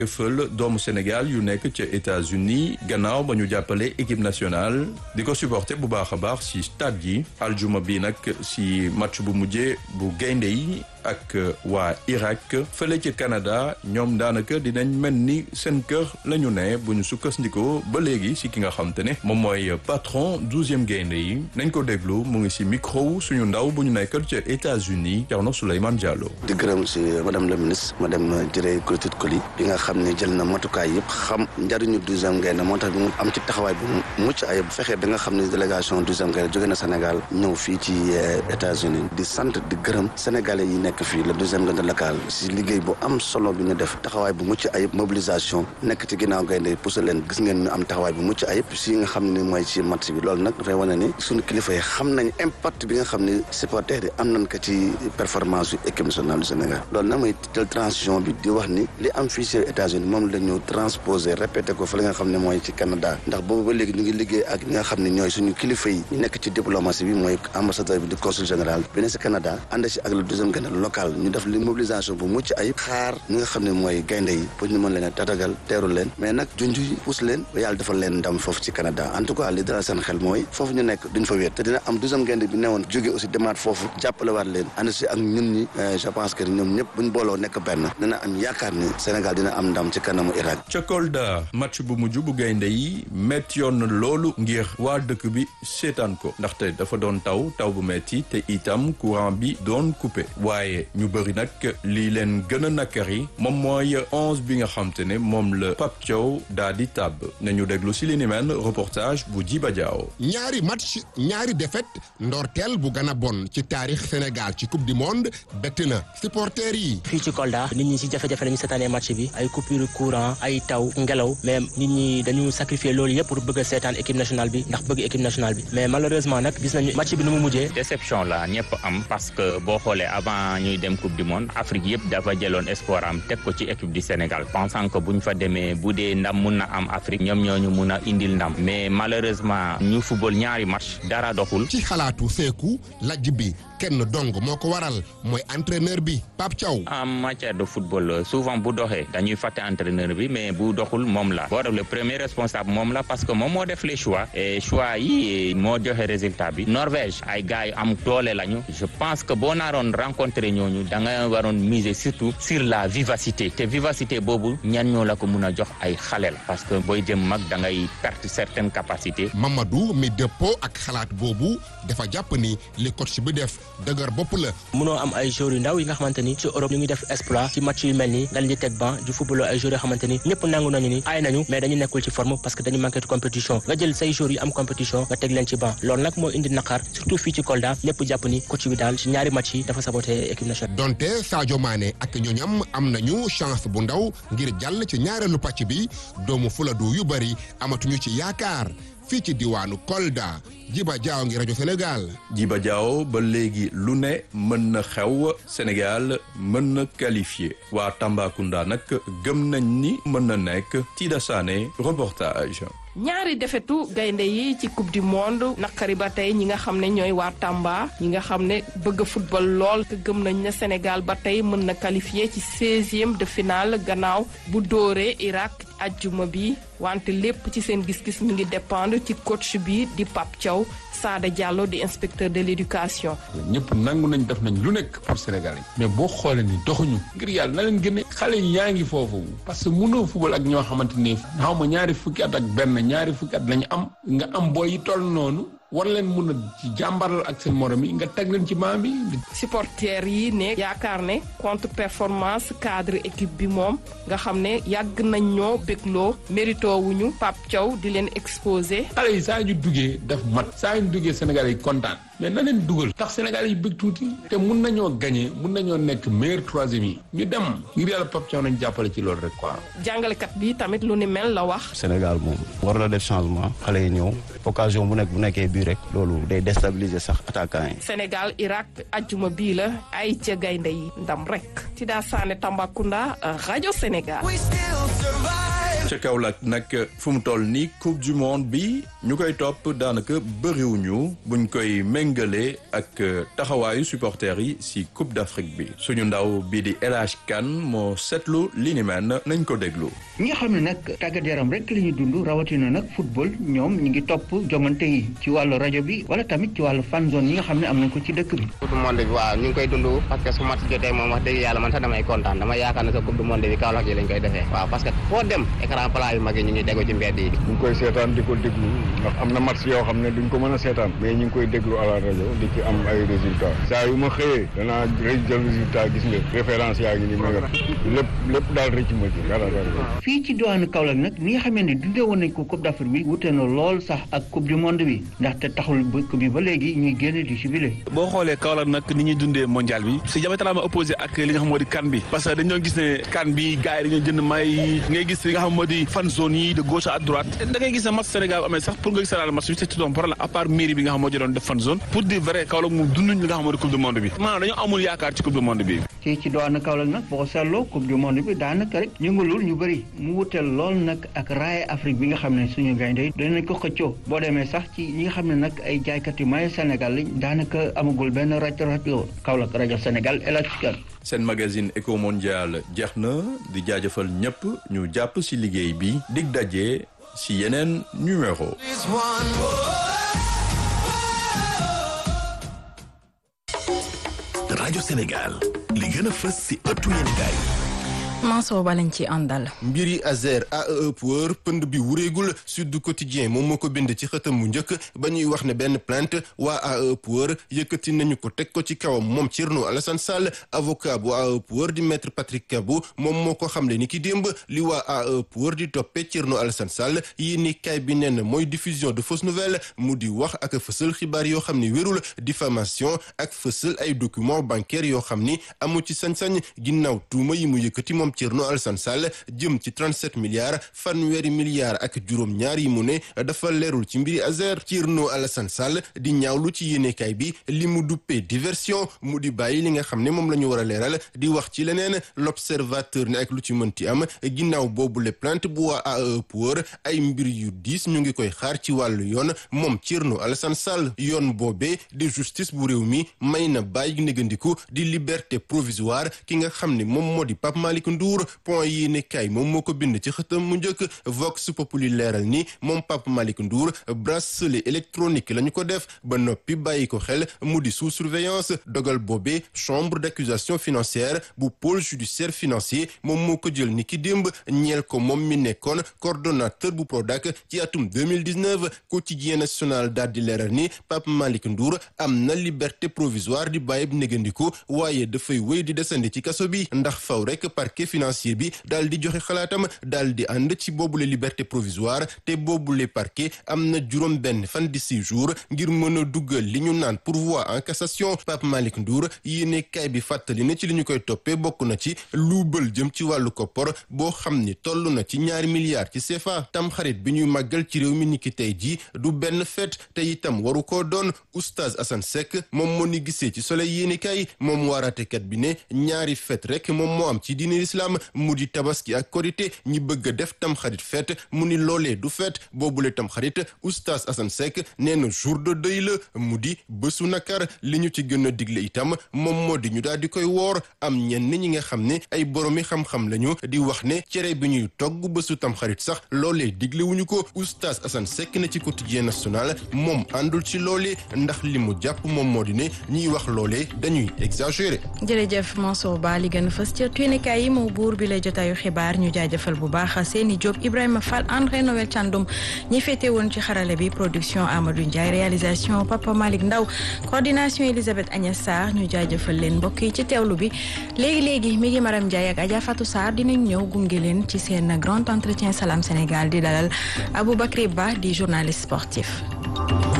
fël doomu Sénégal yu nekk ca États-Unis gannaaw ba ñu jàppale équipe nationale di ko supporter bu baax a baax ci stade yi aljuma bi nag ci match bu mujjee bu gaynde yi ak waa Irak fële ca Canada ñoom daanaka dinañ mel ni seen kër la ñu ne bu ñu sukkandikoo ba léegi ci ki nga xam te ne moom mooy patron douzième gaynde yi nañ ko déglu mu ngi ci micro suñu ndaw bu ñu nekkal ca États-Unis Thierno Souleymane Diallo. di gërëm ci madame la ministre madame Dieye Kourtit Koli bi nga xam ne jël na matukaay yëpp xam njariñu douzième gaynde moo tax bi mu am ci taxawaay bu mucc ayib bu fexee bi nga xam ne délégation douzième gaynde jóge na Sénégal ñëw fii ci États-Unis di sant di gërëm sénégalais yi nekk fii le deuxième gaynde local si liggéey bu am solo bi ñu def taxawaay bu mucc ayib mobilisation nekk ci ginnaaw gaynde yi poussé leen gis ngeen ñu am taxawaay bu mucc ayib si nga xam ne mooy ci match bi loolu nag dafay wane ni suñu kilifa yi xam nañ impact bi nga xam ne supporters yi am nañ ko ci performance yu équipe nationale du Sénégal loolu nag mooy tel transition bi di wax ni li am fii ci États-Unis moom la ñu transposé répété ko fa li nga xam ne mooy ci Canada ndax boobu ba léegi ñu ngi liggéey ak ñi nga xam ne ñooy suñu kilifa yi ñu nekk ci diplomatie bi mooy ambassadeur bi di consul général bi ne ci Canada ànd ci ak le deuxième gaynde local ñu def li mobilisation bu mucc ayib xaar ñi nga xam ne mooy gaynde yi pour ñu mën leen a tatagal teeru leen mais nag junj yi pousse leen ba yàlla defal leen ndam foofu ci Canada en tout cas li dara seen xel mooy foofu ñu nekk duñ fa wéet te dina am deuxième gaynde bi newoon jóge aussi demaat foofu jàppale waat leen ànd ci ak ñun ñi je pense que ñoom ñëpp buñ booloo nekk benn dina am yaakaar ni Sénégal dina am ndam ci kanamu Irak ca Kolda match bu mujj bu gaynde yi metti yoon na loolu ngir waa dëkk bi seetaan ko ndaxte dafa doon taw taw bu metti te itam courant bi doon coupé waaye ñu bëri nag lii leen gën a nakkari moom mooy onze bi nga xam te ne moom la Pape Thiaw daa di tàbb nañu déglu si li ni mel reportage bu Jiba Diaw ñaari match ñaari défaite ndorteel bu gën a bon ci taarix Sénégal ci coupe du monde bett na supporters yi. fii ci Kolda nit ñi ci jafe-jafe lañu seetaanee match bi ay coupure courant ay taw ngelaw mais nit ñi dañu sacrifier loolu yëpp pour bëgg a seetaan équipe nationale bi ndax bëgg équipe nationale bi mais malheureusement nag gis nañu match bi nu mu mujjee. déception la ñëpp am parce que boo xoolee avant ñuy dem coupe du monde Afrique yëpp dafa jëloon espoir am teg ko ci équipe du Sénégal pensant que bu ñu fa demee bu dee ndam mun na am Afrique ñoom ñoo ñu mun a indil ndam mais malheureusement ñu football ñaari match dara doxul. ci xalaatu Seeku lajj bi kenn dong moo ko waral mooy entraîneur bi Pape Thiaw. en matière de football souvent bu doxee dañuy fàtte entraîneur bi mais bu doxul moom la boo def le premier responsable moom la parce que moom moo def les choix et choix yi moo joxe résultat bi Norvège ay gars yu am doole lañu je pense que boo naaroon rencontré ñooñu da nga waroon miser surtout sur la vivacité te vivacité boobu ñan ñoo la ko mun a jox ay xale la parce que booy jëm mag da ngay perte certaines capacités. Mamadou mi dëppoo ak xalaat boobu dafa jàpp ni li coach bi def dëgër bopp la. mënoo am ay joueurs yu ndaw yi nga xamante ni ci Europe ñu ngi def exploit ci match yu mel nii nga leen di teg ban di football ay joueurs yoo xamante ni ñëpp nangu nañu ni aay nañu mais dañu nekkul ci forme parce que dañu manqué de compétition nga jël say joueurs yu am compétition nga teg leen ci ban loolu nag moo indi naqar surtout fii ci Kolda ñëpp jàpp ni coach bi daal ci ñaari match yi dafa saboté équipe nationale. donte Sadio Mané ak ñooñam am nañu chance bu ndaw ngir jàll ci ñaareelu pàcc bi doomu Fuladu yu bari amatuñu ci yaakaar. fii ci diwaanu Kolda Jiba Jaaw ngi rajo Sénégal. Jiba Jaaw ba léegi lu ne mën na xew Sénégal mën na qualifié waa Tambacounda nag gëm nañ ni mën na nekk Tida Sané reportage. ñaari defetu gaynde yi ci coupe du monde naqari ba tey ñi nga xam ne ñooy waa Tamba ñi nga xam ne bëgg football lool te gëm nañ ne Sénégal ba tey mën na qualifié ci seizième de finale gannaaw bu dóoree Irak ajjuma bi wante lépp ci seen gis-gis mi ngi dépendre ci coach bi di Pape Thiaw Sada Diallo di inspecteur de l'éducation. ñëpp nangu nañ def nañ lu nekk pour Sénégal yi mais boo xoolee ni doxuñu ngir yàlla na leen gëne xale yi yaa ngi foofu parce que mënoo football ak ñoo xamante ni xaw ma ñaari fukki at ak benn ñaari fukki at lañu am nga am booy yi toll noonu war leen mun a ci jàmbaral ak seen morom yi nga teg leen ci maam bi. supporters yi ne yaakaar ne contre performance cadre équipe bi moom nga xam ne yàgg nañ ñoo bégloo mérito wuñu Pape Thiaw di leen exposé. xale yi saa ñu duggee daf mat saa ñu duggee Sénégal yi kontaan mais na leen dugal tax Sénégal yi bëgg tuuti te mun nañoo gagné mun nañoo nekk meilleur troisième yi ñu dem ngir yàlla Pape Thiaw nañ jàppale ci loolu rek quoi. jàngalekat bi tamit lu ni mel la wax. Sénégal moom war na def changement xale yi ñëw occasion bu nekk bu nekkee bii rek loolu day déstabiliser sax attaquant yi. Sénégal Irak ajjuma bii la ay ca gaynde yi ndam rek. Tida Sané Tambacounda rajo Sénégal. ca Kaolack nag fu mu toll nii coupe du monde bi ñu koy topp daanaka bëriwuñu buñ koy méngale ak taxawaayu supporters yi si coupe d'Afrique bi suñu ndaw bii di El Hadj Kane moo seetlu li ni mel nañ ko déglu. ñi nga xam ne nag tàggat yaram rek la ñuy dund rawatina nag football ñoom ñu ngi topp jongante yi ci wàllu rajo bi wala tamit ci wàllu fan zone yi nga xam ne am nañ ko ci dëkk bi. coupe du monde bi waaw ñu ngi koy dund parce que su match jotee moom wax dëgg yàlla man sax damay kontaan dama yaakaar ne sa coupe du monde bi Kaolack yi lañ koy defee waaw parce que foo dem écran plat yu mag yi ñu ngi déglu ci mbedd yi. ñu ngi koy seetaan di ko déglu ndax am na match yoo xam ne duñ ko mën a seetaan mais ñu ngi koy déglu à la rajo di ci am ay résultats saa yu ma xëyee danaa rëy jël résultat gis nga référence yaa ngi ni ma yor lépp lépp daal rëcc ma ci dara dara. fii ci diwaanu Kaolack nag ni nga xamee ne dundee woon nañ ko coupe d'Afrique bi wute na lool sax ak coupe du monde bi ndaxte taxul bëkk bi ba léegi ñuy génn di jubilé. boo xoolee Kaolack nag ni ñuy dundee mondial bi c'est diamétralement opposé ak li nga xam moo di CAN bi parce que dañoo gis ne CAN bi gars yi dañoo jënd may ngay gis li nga xam moo di fan zone yi de gauche à droite da ngay gis ne match Sénégal amee sax pour nga gis match bi c'est tout un problème à part mairie bi nga xam moo jëloon def fan zone pour dire vrai Kaolack moom dunduñ li nga xam moo di coupe du monde bi maanaam dañoo amul yaakaar ci coupe du monde bi ci ci doon Kaolack nag boo ko seetloo coupe du monde bi daanaka rek yëngalul ñu bëri mu wuteel lool nag ak raaya Afrique bi nga xam ne suñu gaynde yi danañ ko xëccoo boo demee sax ci ñi nga xam ne nag ay jaaykat yu maye Sénégal lañ daanaka amagul benn rajo rajo Kaolack rajo Sénégal El Hadj Kane seen magazine éco mondial jeex na di jaajëfal ñëpp ñu jàpp ci liggéey bi dig daje ci yeneen numéro rajo Sénégal li gën a fës ci ëttu yéenekaay Mansour Ba lañ ci àndal. mbiri Azer AEE Power pënd bi wureegul Sud Quotidien moom moo ko bind ci xëtam mu njëkk ba ñuy wax ne benn plainte waa AEE Power yëkkati nañu ko teg ko ci kawam moom Thierno Alassane Sall avocat bu AEE Power di maître Patrick Kabou moom moo ko xamle ni ki démb li waa AEE Power di toppee Thierno Alassane Sall yi ni kay bi nee na mooy diffusion de fausses nouvelles mu di wax ak fësal xibaar yoo xam ni wérul diffamation ak fësal ay documents bancaires yoo xam ni amu ci sañ-sañ ginnaaw tuuma yi mu yëkkati moom Thierno Alassane Sall jëm ci 37 milliards fanweeri milliards ak juróom ñaar yi mu ne dafa leerul ci mbiri Azer Thierno Alassane Sall di ñaawlu ci yéenekaay bi li mu duppee diversion mu di bàyyi li nga xam ne moom la ñu war a leeral di wax ci leneen l'observateur ne ak lu ci mënti am ginnaaw boobu le plainte bu waa AEE Power ay mbir yu diis ñu ngi koy xaar ci wàllu yoon moom Thierno Alassane Sall yoon boobee di justice bu réew mi may na bàyyi négandiku di liberté provisoire ki nga xam ne moom moo di Pape Malick Ndour point yi ne kay moom moo ko bind ci xëtam mu njëkk Vox Populi leeral ni moom Pape Malick Ndour bracelet électronique la ñu ko def ba noppi bàyyi ko xel mu di sous surveillance dogal boobee chambre d'accusation financière bu pôle judiciaire financier moom moo ko jël ni ki démb ñeel ko moom mi nekkoon coordonnateur bu Prodac ci atum 2019 quotidien national daal di leeral ni Pape Malick Ndour am na liberté provisoire di bàyyib négandiku waaye dafay wéy di desandi ci kaso bi ndax faw rek parquet financier bi daal di joxe xalaatam daal di ànd ci boobule liberté provisoire te boobule parquet am na juróom benn fan di six jours ngir mën a duggal li ñu naan pourvoi en cassation Pape Malick Ndour yéene kaay bi fàttali ne ci li ñu koy toppee bokk na ci luubal jëm ci wàllu koppor boo xam ni toll na ci ñaari milliards ci CFA tamxarit bi ñuy màggal ci réew mi niki tey jii du benn fête te itam waru koo doon oustaz Assane Seck moom moo ni gisee ci soleil yéene kaay moom waaraatekat bi ne ñaari fête rek moom moo am ci diine islam mu di tabaski ak korité ñi bëgg a def tamxarit fête mu ni loolee du fête boobule tamxarit oustaz Assane Seck nee na jour de deuil la mu di bésu nakar li ñu ci gën a digle itam moom moo di ñu daal di koy woor am ñenn ñi nga xam ne ay boromi xam-xam lañu di wax ne cere bi ñuy togg bésu tamxarit sax loolee digle wuñu ko oustaz Assane Seck na ci quotidien national moom àndul ci loolee ndax li mu jàpp moom moo di ne ñiy wax loolee dañuy exagérer. jërëjëf Mansour Ba li gën a fës ca tuynekaay yi moo buur bi lay jotaayu xibaar ñu jaajëfal bu baax Seni Diop Ibrahima Fall André Noël Thiandoum ñi féete woon ci xarale bi production Amadou Ndiaye réalisation Papa Malick Ndaw coordination Elisabeth Agnès Sarr ñu jaajëfal leen mbokk yi ci teewlu bi léegi léegi mi ngi Maram Ndiaye ak Adja Fatou Sarr dinañ ñëw gunge leen ci seen grand entretien Salam Sénégal di dalal Aboubacry Ba di journaliste sportif.